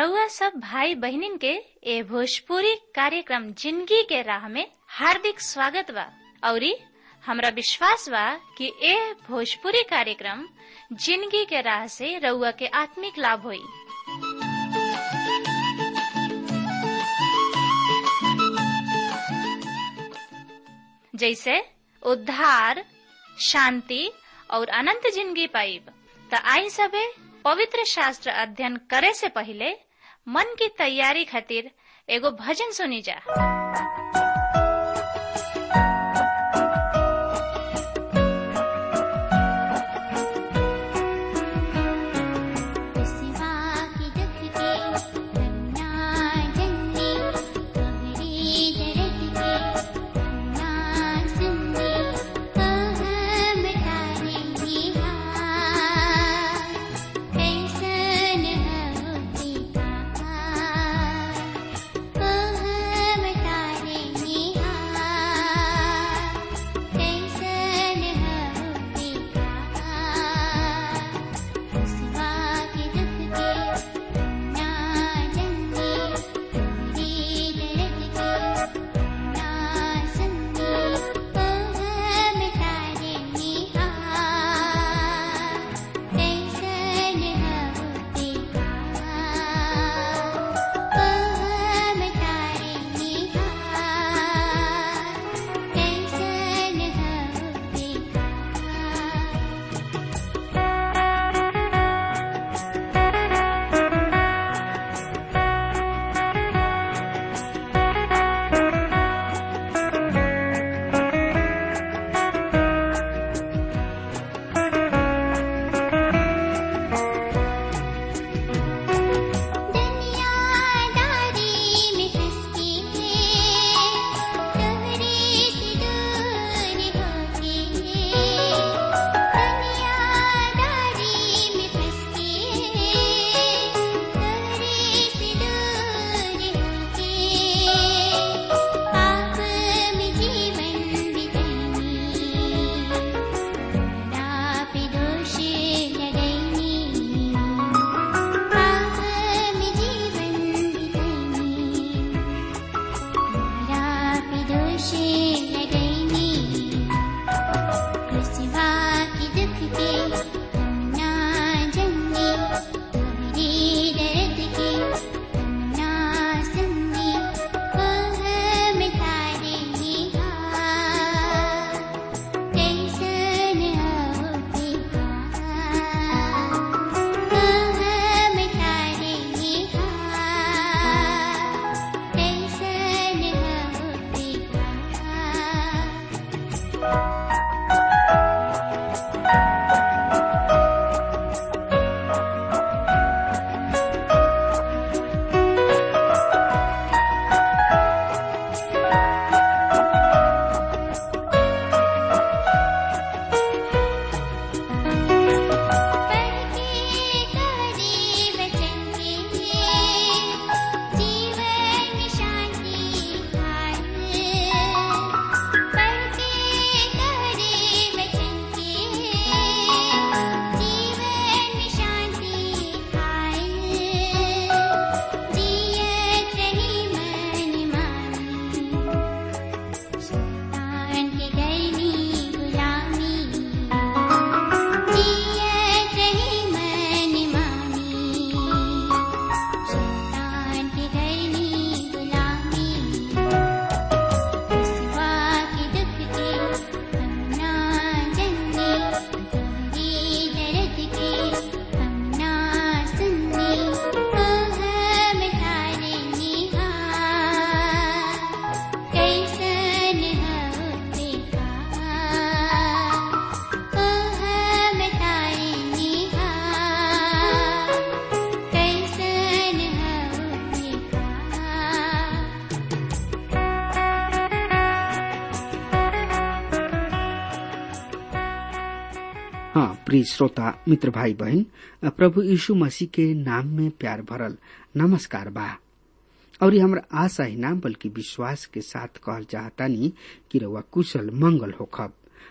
रउआ सब भाई बहिनीन के ए भोजपुरी कार्यक्रम जिंदगी के राह में हार्दिक स्वागत बा औरी हमरा विश्वास बा कि ए भोजपुरी कार्यक्रम जिंदगी के राह से रउआ के आत्मिक लाभ होई जैसे उद्धार शांति और अनंत जिंदगी पाइब त आई सबे पवित्र शास्त्र अध्ययन करे से पहले मन की तैयारी खातिर एगो भजन सुनी जा प्रिय श्रोता मित्र भाई बहन प्रभु यीशु मसीह के नाम में प्यार भरल नमस्कार बा और हमरा आशा ही ना बल्कि विश्वास के साथ कहल चाहतानी कि रउआ कुशल मंगल होखब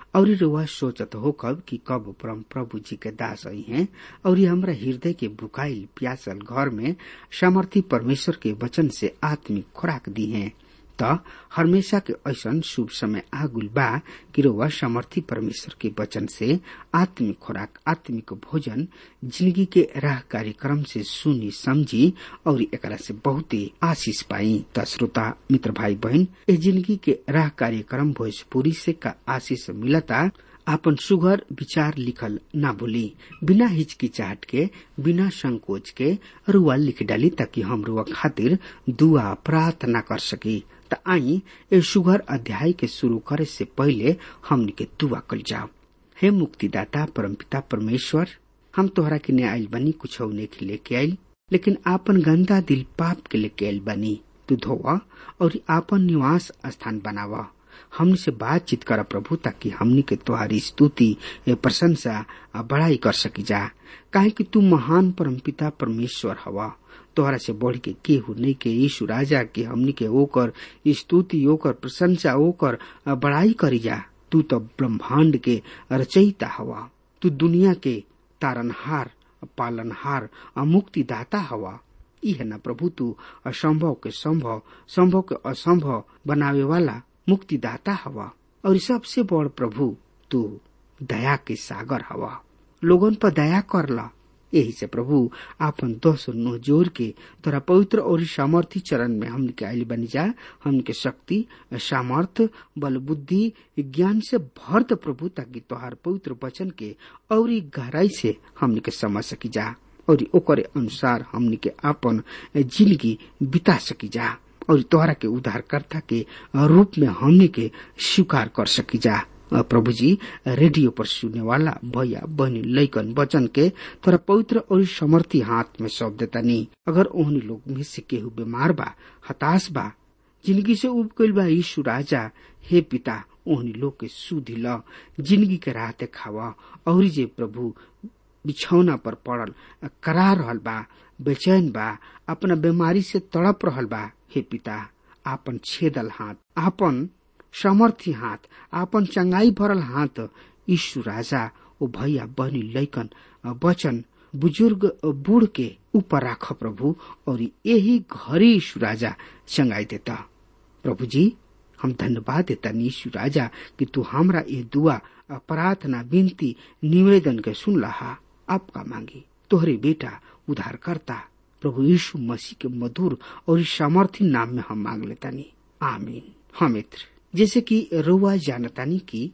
और रुआ सोचत हो कब कि कब परम प्रभु जी के दास आई हैं और ये हमरा हृदय के बुकाइल प्यासल घर में सामर्थी परमेश्वर के वचन से आत्मिक खुराक दी हैं त हमेशा के ऐसन शुभ समय आगुल बा कि रुआ सामर्थी परमेश्वर के वचन से आत्मिक खुराक आत्मिक भोजन जिंदगी के राह कार्यक्रम से सुनी समझी और एकरा से बहुते आशीष पाई त श्रोता मित्र भाई बहन ए जिंदगी के राह कार्यक्रम भोजपुरी से का आशीष मिलता आपन सुघर विचार लिखल ना भूली बिना हिचकिचाहट के बिना संकोच के रुआ लिख डाली ताकि हम रुआ खातिर दुआ प्रार्थना कर सकी त आई ए सुघर अध्याय के शुरू करे से पहले हमनी के दुआ कल जाओ हे मुक्तिदाता परमपिता परमेश्वर हम तोहरा के ने आइल बनी कुछ के लेके आइल लेकिन आपन गंदा दिल पाप के लेके आइल बनी तू धोवा और आपन निवास स्थान बनावा हमनी से बातचीत कर प्रभु ताकि हमनी के तुम्हारी स्तुति प्रशंसा बड़ाई कर सकी जा काहे कि तू महान परमपिता परमेश्वर हवा तोहरा से बढ़ के केहू नहीं के यीशु राजा के हमनी के ओकर स्तुति ओकर प्रशंसा ओकर बड़ाई करी जा तू तो ब्रह्मांड के रचयिता हवा तू दुनिया के तारनहार पालनहार मुक्तिदाता हवा यह न प्रभु तू असंभव के संभव संभव के असंभव बनावे वाला मुक्तिदाता हवा और सबसे बड़ प्रभु तू दया के सागर हवा लोगन पर दया करला यही से प्रभु आपन दोष नो जोर के तोरा पवित्र और सामर्थी चरण में हमन के आयल बनी जा हमन के शक्ति सामर्थ बल बुद्धि ज्ञान से भर द प्रभु ताकि तोहार पवित्र वचन के और गहराई से हमन के समझ सकी जा और ओकरे अनुसार हमन के आपन जिंदगी बिता सकी जा और तोहरा के उद्धारकर्ता के रूप में हमने के स्वीकार कर सकी जा प्रभु जी रेडियो पर सुनने वाला भैया बहनी लैकन वचन के तोरा पवित्र और समर्थी हाथ में सौंप देता नहीं अगर ओहनी लोग में से केहू बीमार बा हताश बा जिंदगी से उब गईल बा यीशु राजा हे पिता ओहनी लोग के सुधि ल जिंदगी के राह खावा और जे प्रभु बिछौना पर पड़ल करा रहल बा बेचैन बा अपना बीमारी से तड़प रहल बा हे पिता आपन छेदल हाथ आपन समर्थी हाथ आपन चंगाई भरल हाथ ईशु राजा ओ भैया बहनी लैकन वचन बुजुर्ग बूढ़ के ऊपर राख प्रभु और यही घरी ईशु राजा चंगाई देता प्रभु जी हम धन्यवाद देता ईशु राजा कि तू हमरा ये दुआ प्रार्थना विनती निवेदन के सुन लहा आपका मांगी तोहरे बेटा उधार करता प्रभु यीशु मसीह के मधुर और सामर्थी नाम में हम मांग लेतानी आमीन हाँ मित्र जैसे कि रोवा जानतानी की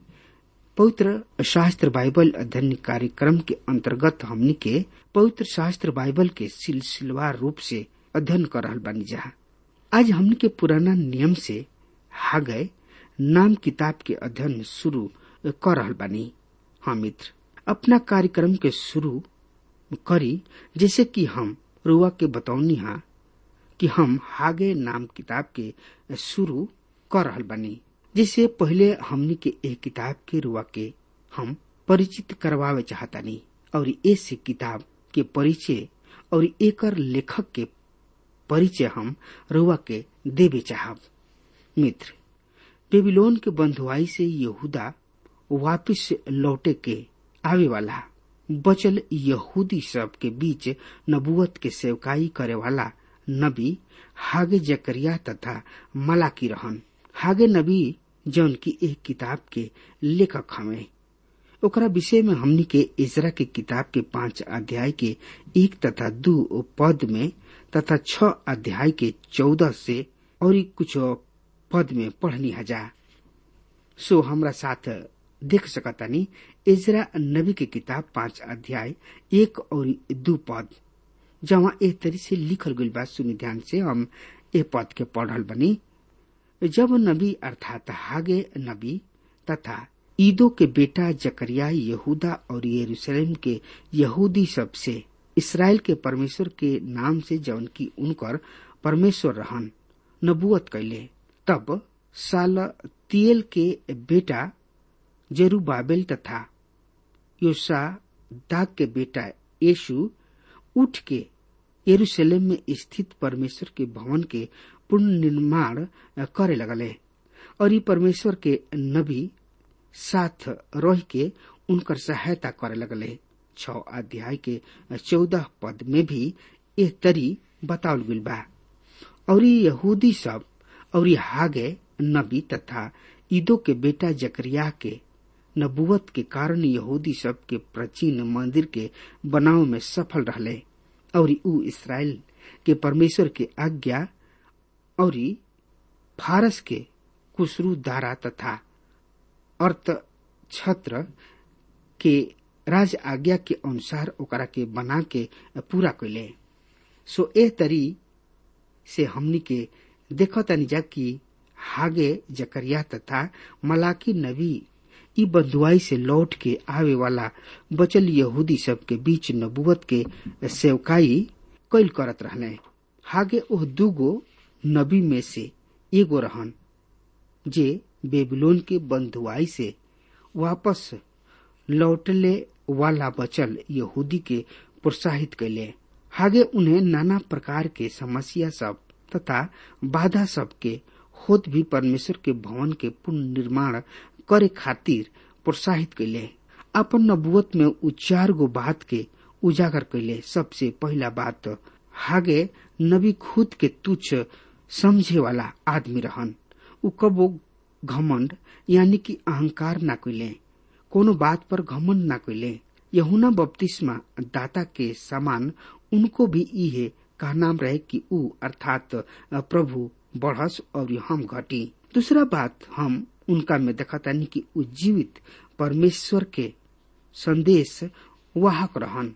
पवित्र शास्त्र बाइबल अध्ययन कार्यक्रम के अंतर्गत हमनी के पवित्र शास्त्र बाइबल के सिलसिलेवार रूप से अध्ययन कर रहल बानी जा आज हमनी के पुराना नियम से हागय नाम किताब के अध्ययन शुरू कर रहल बानी हाँ मित्र अपना कार्यक्रम के शुरू करी जैसे कि हम रुआ के बतौनी हा कि हम हागे नाम किताब के शुरू कर रहल बानी जिससे पहले हमनी के एक किताब के रुआ के हम परिचित करवावे चाहतानी और इस किताब के परिचय और एकर लेखक के परिचय हम रुआ के देवे चाहब मित्र बेबीलोन के बंधुआई से यहूदा वापिस लौटे के आवे वाला बचल यहूदी सब के बीच नबुवत के सेवकाई करे वाला नबी हागे जकरिया तथा मलाकी रहन हागे नबी जौन की एक किताब के लेखक हमें ओकरा विषय में हमनी के इजरा के किताब के पांच अध्याय के एक तथा दो पद में तथा छ अध्याय के चौदह से और कुछ पद में पढ़नी हजा सो हमरा साथ देख सकतानी इजरा नबी के किताब पांच अध्याय एक और दो पद जहाँ एक तरी से लिखल गई बात सुनी ध्यान से हम ए पद के पढ़ल बनी जब नबी अर्थात हागे नबी तथा ईदो के बेटा जकरिया यहूदा और यरूशलेम के यहूदी सब से इसराइल के परमेश्वर के नाम से जौन की उनकर परमेश्वर रहन नबुअत कैले तब साल तियल के बेटा जेरुबाबेल तथा योसा दाग के बेटा यीशु उठ के यरूशलेम में स्थित परमेश्वर के भवन के पुनर्निर्माण करे लगले और ये परमेश्वर के नबी साथ रह के उनकर सहायता करे लगले छ अध्याय के चौदह पद में भी एह तरी बतावल गइल बा और यहूदी सब और हागे नबी तथा ईदो के बेटा जकरिया के नबुवत के कारण यहूदी सब के प्राचीन मंदिर के बनाव में सफल रहले और ऊ इसराइल के परमेश्वर के आज्ञा और फारस के कुशरू दारा तथा अर्थ छत्र के राज आज्ञा के अनुसार ओकरा के बना के पूरा कैले सो ए तरी से हमनी के देखो तनी जा कि हागे जकरिया तथा मलाकी नबी ई बंधुआई से लौट के आवे वाला बचल यहूदी सब के बीच नबुवत के सेवकाई कैल करत रहले हागे ओह दूगो नबी में से एगो रहन जे बेबीलोन के बंधुआई से वापस लौटले वाला बचल यहूदी के प्रोत्साहित कैले हागे उन्हें नाना प्रकार के समस्या सब तथा बाधा सब के खुद भी परमेश्वर के भवन के पुनर्निर्माण करे खातिर प्रोत्साहित कैले अपन नबुवत में उ चार गो बात के उजागर कैले सबसे पहला बात हागे नबी खुद के तुच्छ समझे वाला आदमी रहन उ कबो घमंड यानी कि अहंकार न कैले कोनो बात पर घमंड न कैले यहुना बपतिस्मा दाता के समान उनको भी इहे का नाम रहे कि ऊ अर्थात प्रभु बढ़स और हम घटी दूसरा बात हम उनका में देखतानी कि ऊ जीवित परमेश्वर के संदेश वाहक रहन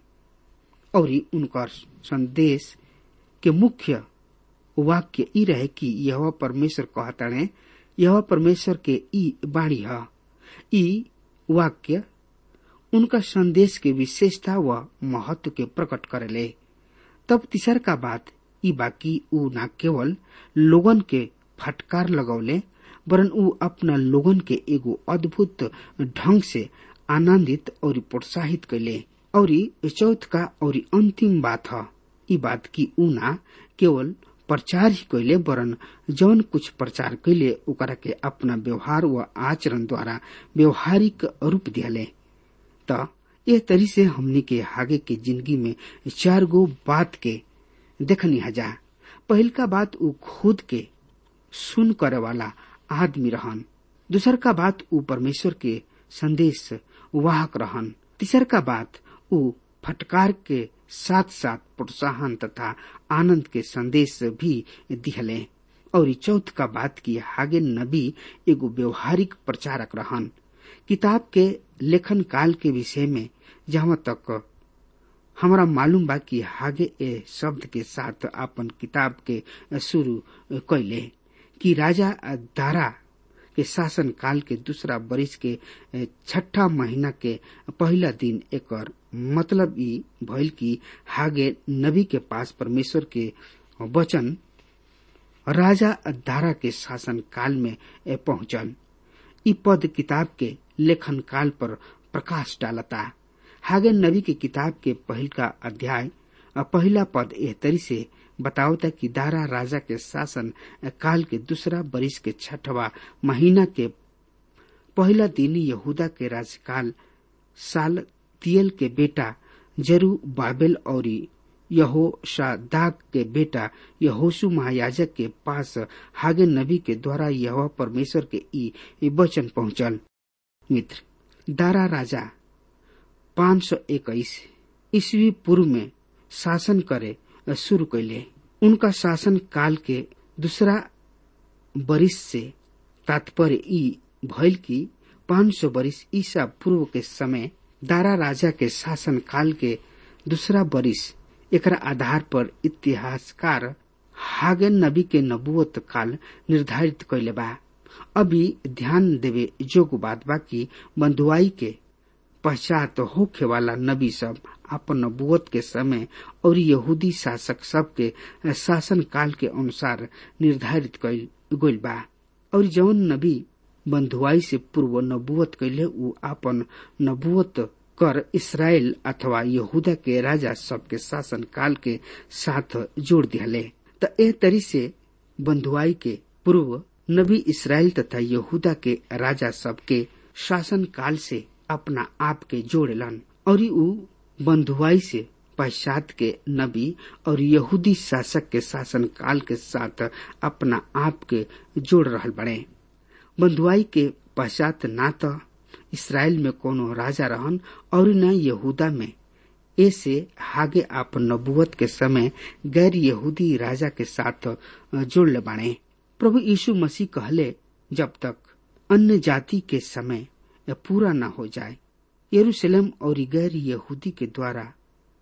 और उनकर संदेश के मुख्य वाक्य ई रहे कि यह परमेश्वर कहताणे यह परमेश्वर के ई बाणी है ई वाक्य उनका संदेश के विशेषता व महत्व के प्रकट करेले तब तीसर का बात ई बाकी ऊ न केवल लोगन के फटकार लगौले वरन ऊ अपना लोगन के एगो अद्भुत ढंग से आनंदित और प्रोत्साहित कैले और चौथ का और अंतिम बात है ई बात की ऊ ना केवल प्रचार ही कैले वरन जौन कुछ प्रचार कैले ओकरा के अपना व्यवहार व आचरण द्वारा व्यवहारिक रूप दियाले त यह तरी से हमनी के आगे के जिंदगी में चार गो बात के देखनी हजा पहिलका बात ऊ खुद के सुन करे वाला आदमी रहन दूसर का बात ऊ परमेश्वर के संदेश वाहक रहन तीसर का बात ऊ फटकार के साथ साथ प्रोत्साहन तथा आनंद के संदेश भी दिहले और चौथ का बात की हागे नबी एगो व्यवहारिक प्रचारक रहन किताब के लेखन काल के विषय में जहाँ तक हमारा मालूम बा कि हागे ए शब्द के साथ अपन किताब के शुरू कैले कि राजा दारा के शासन काल के दूसरा बरिस के छठा महीना के पहला दिन एकर मतलब ई भइल कि हागे नबी के पास परमेश्वर के वचन राजा दारा के शासन काल में पहुंचल ई पद किताब के लेखन काल पर प्रकाश डालता हागे नबी के किताब के पहिल का अध्याय पहला पद एह तरी से बतावता कि दारा राजा के शासन काल के दूसरा बरिस के छठवा महीना के पहला दिन यहूदा के राजकाल साल तियल के बेटा जरू बाबेल और यहो शादाक के बेटा यहोशु महायाजक के पास हागे नबी के द्वारा यह परमेश्वर के ई वचन पहुंचल मित्र दारा राजा पाँच सौ इक्कीस ईस्वी पूर्व में शासन करे शुरू कैले उनका शासन काल के दूसरा बरिस से तात्पर्य ई भइल की पाँच सौ बरिस ईसा पूर्व के समय दारा राजा के शासन काल के दूसरा बरिस एकरा आधार पर इतिहासकार हागेन नबी के नबुवत काल निर्धारित कैले बा अभी ध्यान देवे जोग बात बा की बंधुआई के पश्चात होखे वाला नबी सब अपन नबुवत के समय और यहूदी शासक सब के शासन काल के अनुसार निर्धारित गइल बा और जौन नबी बंधुआई से पूर्व नबुवत कैले उ अपन नबुवत कर इसराइल अथवा यहूदा के राजा सब के शासन काल के साथ जोड़ दिहले त एह तरी से बंधुआई के पूर्व नबी इसराइल तथा यहूदा के राजा सब के शासन काल से अपना आप के जोड़ेलन और ऊ बंधुआई से पश्चात के नबी और यहूदी शासक के शासन काल के साथ अपना आप के जोड़ रहल बड़े बंधुआई के पश्चात ना तो इसराइल में कोनो राजा रहन और न यहूदा में ऐसे हागे आप नबुवत के समय गैर यहूदी राजा के साथ जुड़ बाणे प्रभु यीशु मसीह कहले जब तक अन्य जाति के समय पूरा न हो जाए यरूशलेम और गैर यहूदी के द्वारा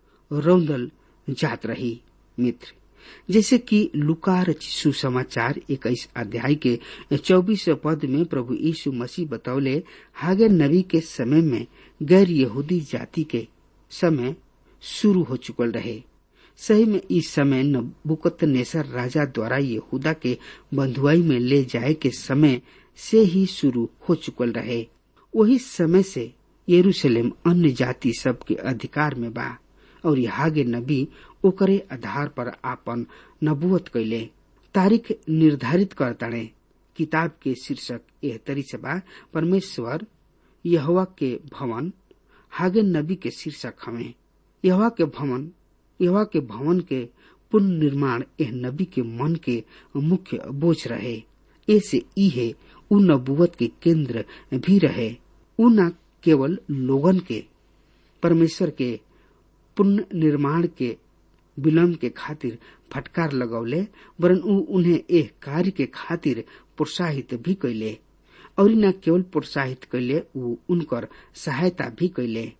रौंदल जात रही मित्र जैसे कि लुकार सुसमाचार इक्कीस अध्याय के चौबीस पद में प्रभु यीशु मसीह बतौले हागे नबी के समय में गैर यहूदी जाति के समय शुरू हो चुकल रहे सही में इस समय नबुकत नेसर राजा द्वारा यहूदा के बंधुआई में ले जाए के समय से ही शुरू हो चुकल रहे वही समय से यरूशलेम अन्य जाति सब के अधिकार में बा और हागे नबी ओकरे आधार पर आपन नबुवत कैले तारीख निर्धारित करताड़े किताब के शीर्षक एह तरी से बा परमेश्वर यहवा के भवन हागे नबी के शीर्षक हमें यहवा के भवन यहवा के भवन के पुनर्निर्माण एह नबी के मन के मुख्य बोझ रहे ऐसे इहे उ नबुवत के केंद्र भी रहे उ न केवल लोगन के परमेश्वर के पुनः निर्माण के विलम्ब के खातिर फटकार लगौले वरन उ उन्हें एह कार्य के खातिर प्रोत्साहित भी कैले और न केवल प्रोत्साहित कैले उ उनकर सहायता भी कैले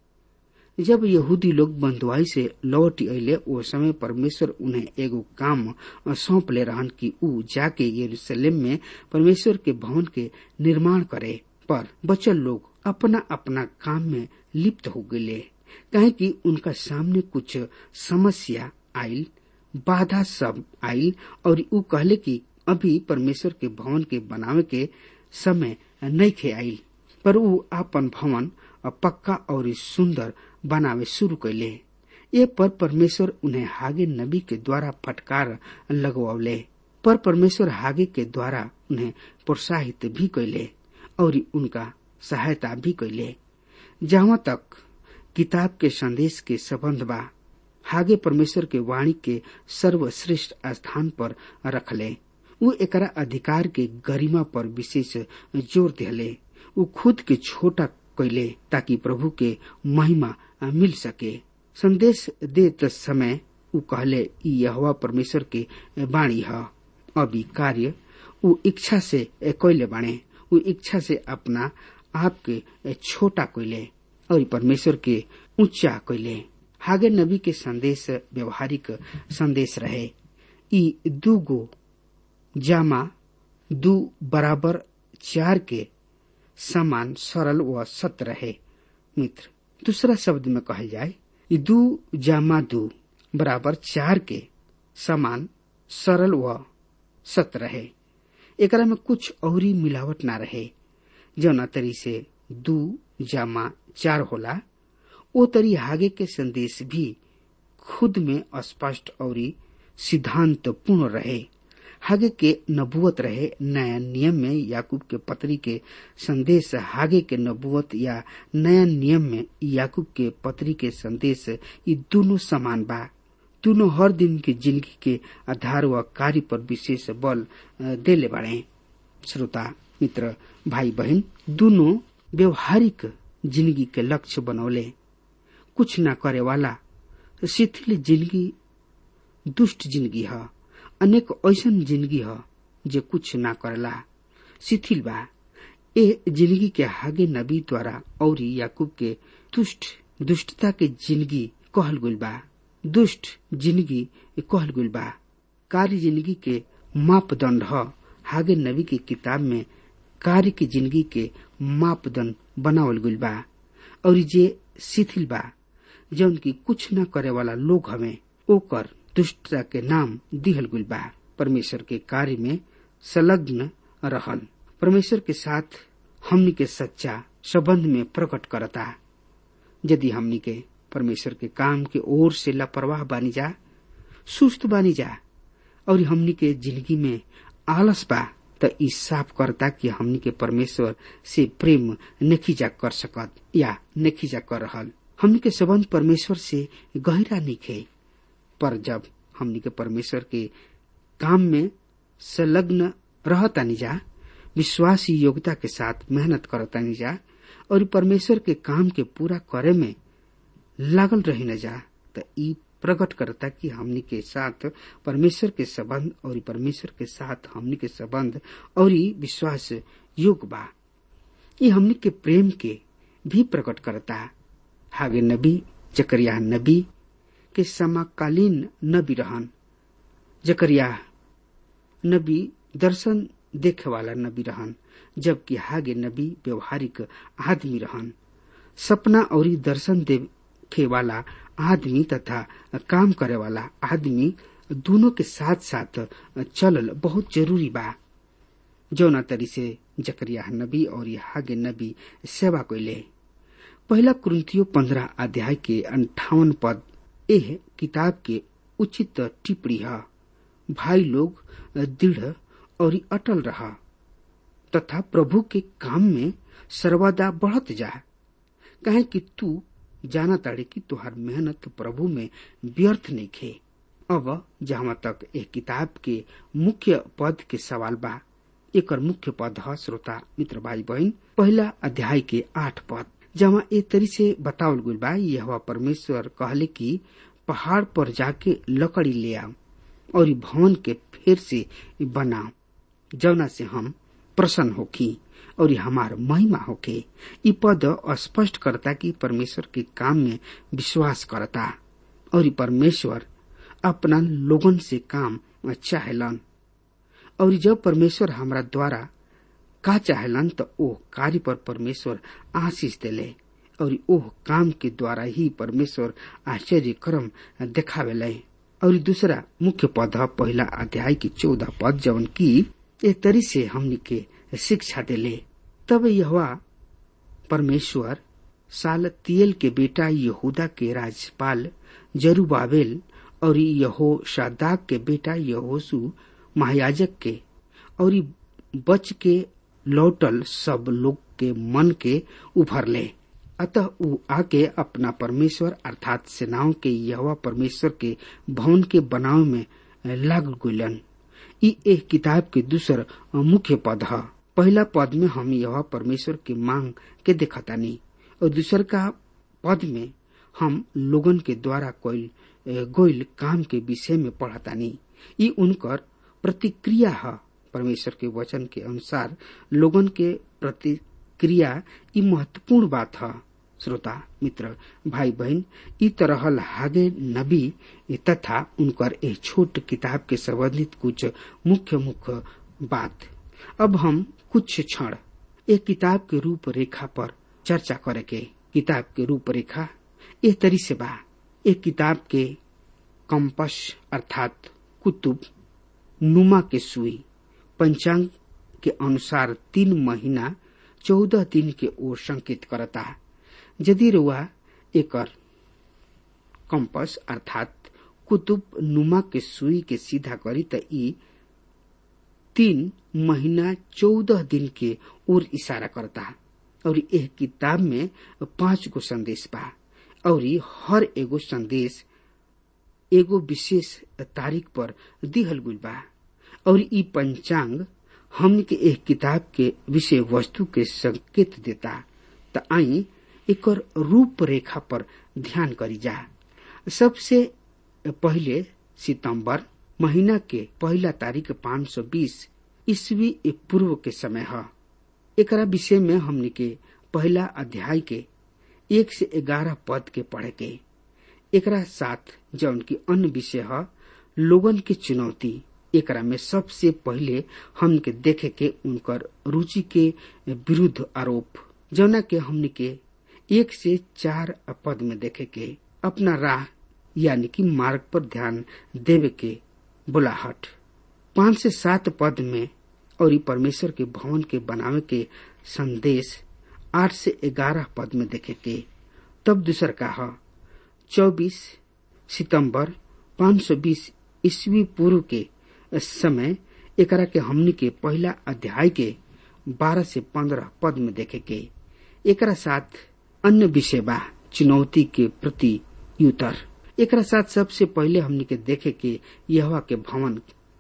जब यहूदी लोग बंधुआई से लौट अले ओ समय परमेश्वर उन्हें एगो काम सौंप ले रहन कि उ जाके यरूशलेम में परमेश्वर के भवन के निर्माण करे पर बचल लोग अपना अपना काम में लिप्त हो गए कहे कि उनका सामने कुछ समस्या आयल बाधा सब आयल और उ कहले कि अभी परमेश्वर के भवन के बनावे के समय नहीं खे आयल पर उ आपन भवन पक्का और सुंदर बनावे शुरू कैले ये पर परमेश्वर उन्हें हागे नबी के द्वारा फटकार लगवावले पर परमेश्वर हागे के द्वारा उन्हें प्रोत्साहित भी कैले और उनका सहायता भी कैले जहाँ तक किताब के संदेश के संबंध बा हागे परमेश्वर के वाणी के सर्वश्रेष्ठ स्थान पर रखले उ एकरा अधिकार के गरिमा पर विशेष जोर दिले उ खुद के छोटा कैले ताकि प्रभु के महिमा मिल सके संदेश देत समय उ कहले ई यहवा परमेश्वर के वाणी है अभी कार्य उ इच्छा से कैले बाणे उ इच्छा से अपना आप के छोटा कैले और परमेश्वर के ऊंचा कैले हागे नबी के संदेश व्यवहारिक संदेश रहे ई दू गो जामा दू बराबर चार के समान सरल व सत्य रहे मित्र दूसरा शब्द में कहल जाए ई दू जामा दू बराबर चार के समान सरल व सत्य रहे एकरा में कुछ औरी मिलावट ना रहे जौना तरी से दू जामा चार होला ओ तरी हागे के संदेश भी खुद में स्पष्ट और सिद्धांत पूर्ण रहे हागे के नबुवत रहे नया नियम में याकूब के पत्री के संदेश हागे के नबुवत या नया नियम में याकूब के पत्री के संदेश ये दोनों समान बा दोनों हर दिन की जिंदगी के आधार व कार्य पर विशेष बल देले बाड़े श्रोता मित्र भाई बहन दोनों व्यवहारिक जिंदगी के लक्ष्य बनौले कुछ न करे वाला शिथिल जिंदगी दुष्ट जिंदगी है अनेक ऐसन जिंदगी है जे कुछ ना करला शिथिल बा ए जिंदगी के हागे नबी द्वारा और याकूब के दुष्ट दुष्टता के जिंदगी कहल गुल बा दुष्ट जिंदगी कहल गुल बा कार्य जिंदगी के मापदंड ह हागे नबी की किताब में कार्य की जिंदगी के मापदंड बनावल गुल बा और जे शिथिल बा जौन की कुछ न करे वाला लोग हमें ओकर दुष्टता के नाम दिहल गुल बा परमेश्वर के कार्य में संलग्न रहन परमेश्वर के साथ हमनी के सच्चा संबंध में प्रकट करता यदि हमनी के परमेश्वर के काम के ओर से लापरवाह बानी जा सुस्त बानी जा और हमनी के जिंदगी में आलस बा त ई साफ करता कि हमनी के परमेश्वर से प्रेम नेखीजा कर सकत या नेखीजा कर रहल हमनी के संबंध परमेश्वर से गहरा निखे पर जब हमनी के परमेश्वर के काम में संलग्न रहतानी जा विश्वासी योग्यता के साथ मेहनत करतानी जा और परमेश्वर के काम के पूरा करे में लागल रही न जा त ई प्रकट करता कि हमनी के साथ परमेश्वर के संबंध और परमेश्वर के साथ हमनी के संबंध और विश्वास योग बा ये हमनी के प्रेम के भी प्रकट करता हागे नबी जकरिया नबी के समकालीन नबी रहन जकरिया नबी दर्शन देखे वाला नबी रहन जबकि हागे नबी व्यवहारिक आदमी रहन सपना और दर्शन देखे वाला आदमी तथा काम करे वाला आदमी दोनों के साथ साथ चलल बहुत जरूरी बा जौना तरी से जकरिया नबी और हागे नबी सेवा कैले पहला कुरुतियो पंद्रह अध्याय के अंठावन पद एह किताब के उचित टिप्पणी है भाई लोग दृढ़ और अटल रहा तथा प्रभु के काम में सर्वदा बढ़त जा कहे कि तू जाना ताड़े कि तुहार मेहनत प्रभु में व्यर्थ नहीं खे अब जहां तक एक किताब के मुख्य पद के सवाल बा एक मुख्य पद है श्रोता मित्र भाई बहन पहला अध्याय के आठ पद जहाँ ए तरी से बतावल गई बा यह परमेश्वर कहले कि पहाड़ पर जाके लकड़ी ले आओ और भवन के फिर से बनाओ जौना से हम प्रसन्न होखी और हमार महिमा होके ई पद स्पष्ट करता कि परमेश्वर के काम में विश्वास करता और परमेश्वर अपना लोगन से काम चाहेलन और जब परमेश्वर हमरा द्वारा का चाहेलन तो ओह कार्य पर परमेश्वर आशीष देले और ओह काम के द्वारा ही परमेश्वर आश्चर्य क्रम देखावेले और दूसरा मुख्य पद पहला अध्याय की चौदह पद जवन की एक तरी से हमनी के शिक्षा देले तब यह परमेश्वर साल तियल के बेटा यहूदा के राज्यपाल जरूबाबेल और यहो शादाक के बेटा यहोसु महायाजक के और बच के लौटल सब लोग के मन के उभर ले अतः ऊ आके अपना परमेश्वर अर्थात सेनाओं के यहवा परमेश्वर के भवन के बनाव में लाग गुलन ई एक किताब के दूसर मुख्य पद है पहला पद में हम यह परमेश्वर की मांग के देखतानी और दूसर का पद में हम लोगन के द्वारा कोई गोइल काम के विषय में पढ़तानी ई उनकर प्रतिक्रिया है परमेश्वर के वचन के अनुसार लोगन के प्रतिक्रिया ई महत्वपूर्ण बात है श्रोता मित्र भाई बहन ई तरह हागे नबी तथा उनकर एक छोट किताब के संबंधित कुछ मुख्य मुख्य बात अब हम कुछ क्षण एक किताब के रूपरेखा पर चर्चा करे के किताब के रूपरेखा ए तरी से बा एक किताब के कंपस अर्थात कुतुब नुमा के सुई पंचांग के अनुसार तीन महीना चौदह दिन के ओर संकेत करता यदि रुआ एकर कंपस अर्थात कुतुब नुमा के सुई के सीधा करी त ई तीन महीना चौदह दिन के ओर इशारा करता और यह किताब में पांच गो संदेश बा और हर एगो संदेश एगो विशेष तारीख पर दिहल गुल बा और ई पंचांग हमन के एक किताब के विषय वस्तु के संकेत देता त आई एकर रूपरेखा पर ध्यान करी जा सबसे पहले सितंबर महीना के पहला तारीख 520 ईस्वी पूर्व के समय है एकरा विषय में हमने के पहला अध्याय के एक से ग्यारह पद के पढ़े के एकरा साथ जौन की अन्य विषय है लोगन की चुनौती एकरा में सबसे पहले हम के देखे के उनकर रुचि के विरुद्ध आरोप जौना के हमने के एक से चार पद में देखे के अपना राह यानी कि मार्ग पर ध्यान देवे के बुलाहट पांच से सात पद में और परमेश्वर के भवन के बनावे के संदेश आठ से ग्यारह पद में देखे के तब दूसर का है चौबीस सितंबर 520 ईस्वी पूर्व के समय एकरा के हमनी के पहला अध्याय के बारह से पंद्रह पद में देखे के एकरा साथ अन्य विषय बा चुनौती के प्रति युतर एकरा साथ सबसे पहले हमनी के देखे के यहवा के भवन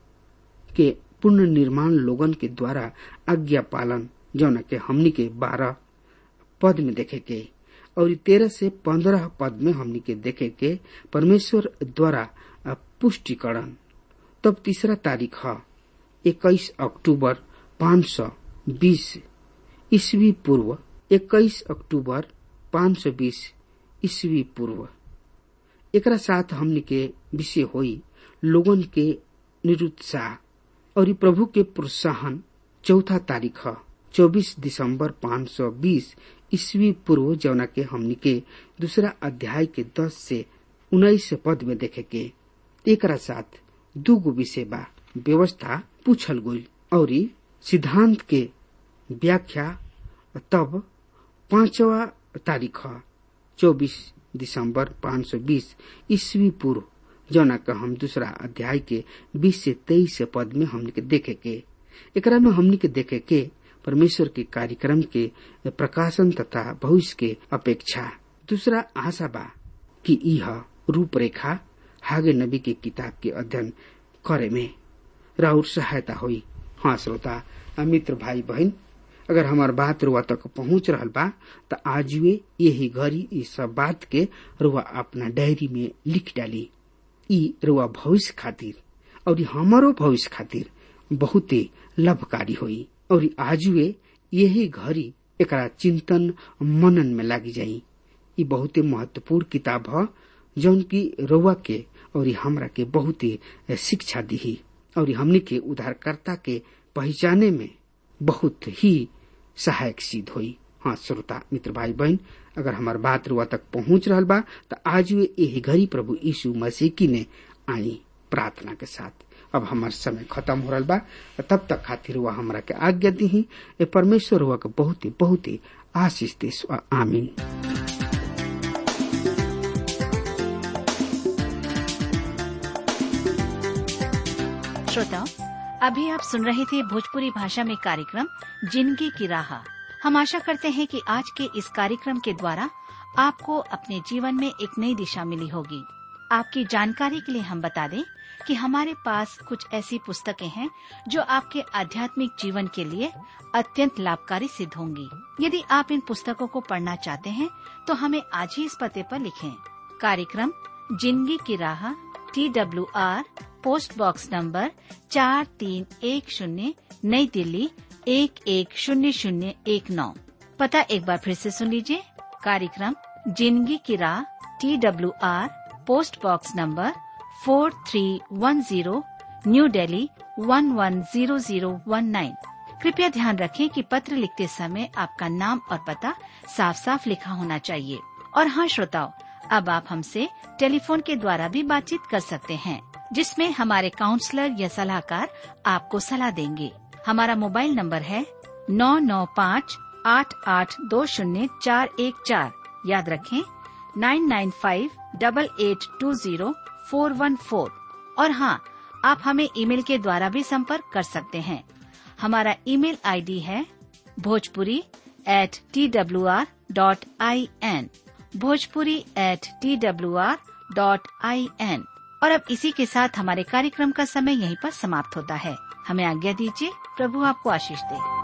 के पूर्ण निर्माण लोगन के द्वारा आज्ञा पालन जौन के हमनी के बारह पद में देखे के और तेरह से पंद्रह पद में हमनी के देखे के परमेश्वर द्वारा पुष्टिकरण तब तीसरा तारीख है इक्कीस अक्टूबर पाँच सौ बीस ईस्वी पूर्व इक्कीस अक्टूबर पाँच सौ बीस ईस्वी पूर्व एकरा साथ हमनी के विषय होई लोगन के निरुत्साह और प्रभु के प्रोत्साहन चौथा तारीख है चौबीस दिसंबर पाँच सौ बीस ईस्वी पूर्व जौना के हमनी के दूसरा अध्याय के दस से उन्नीस पद में देखे के एकरा साथ दूगो विषय बा व्यवस्था पूछल गई और सिद्धांत के व्याख्या तब पांचवा तारीख चौबीस दिसंबर 520 ईस्वी पूर्व जौना का हम दूसरा अध्याय के 20 से 23 पद में हमने के देखे के एकरा में हमने के देखे के परमेश्वर के कार्यक्रम के प्रकाशन तथा भविष्य के अपेक्षा दूसरा आशा बा कि यह रूपरेखा हागे नबी के किताब के अध्ययन करे में राउर सहायता हुई हाँ श्रोता मित्र भाई बहन अगर हमार बात रुआ तक पहुंच रहा बा तो आज वे यही घड़ी इस सब बात के रुआ अपना डायरी में लिख डाली ई रुआ भविष्य खातिर और हमारो भविष्य खातिर बहुत लाभकारी हुई और आज वे यही घड़ी एक चिंतन मनन में लागी जाई ई बहुत महत्वपूर्ण किताब है जौन की रुआ के और हमरा के बहुत शिक्षा दी और हमने के उद्धारकर्ता के पहचाने में बहुत ही सहायक सिद्ध हुई हाँ श्रोता मित्र भाई बहन अगर हमार बात रुआ तक पहुंच रहा बा तो आज वे यही घड़ी प्रभु यीशु मसीह की ने आई प्रार्थना के साथ अब हमार समय खत्म हो रहा बा तब तक खातिर हुआ हमरा के आज्ञा दी ए परमेश्वर हुआ के बहुत ही बहुत ही आशीष दे आमीन श्रोताओं अभी आप सुन रहे थे भोजपुरी भाषा में कार्यक्रम जिंदगी की राह हम आशा करते हैं कि आज के इस कार्यक्रम के द्वारा आपको अपने जीवन में एक नई दिशा मिली होगी आपकी जानकारी के लिए हम बता दें कि हमारे पास कुछ ऐसी पुस्तकें हैं जो आपके आध्यात्मिक जीवन के लिए अत्यंत लाभकारी सिद्ध होंगी यदि आप इन पुस्तकों को पढ़ना चाहते हैं तो हमें आज ही इस पते पर लिखें कार्यक्रम जिंदगी की राह T W R post box number चार तीन एक शून्य नई दिल्ली एक एक शून्य शून्य एक नौ पता एक बार फिर से सुन लीजिए कार्यक्रम जिंदगी की राह T W R post box number four three one zero new Delhi one one zero zero one nine कृपया ध्यान रखें कि पत्र लिखते समय आपका नाम और पता साफ साफ लिखा होना चाहिए और हाँ श्रोताओं अब आप हमसे टेलीफोन के द्वारा भी बातचीत कर सकते हैं जिसमें हमारे काउंसलर या सलाहकार आपको सलाह देंगे हमारा मोबाइल नंबर है नौ नौ पाँच आठ आठ दो शून्य चार एक चार याद रखें nine nine five double eight two zero four one four और हाँ आप हमें ईमेल के द्वारा भी संपर्क कर सकते हैं हमारा ईमेल आईडी है Bhojpuri at T W R dot I N Bhojpuri at T W R dot I N और अब इसी के साथ हमारे कार्यक्रम का समय यहीं पर समाप्त होता है हमें आज्ञा दीजिए प्रभु आपको आशीष दे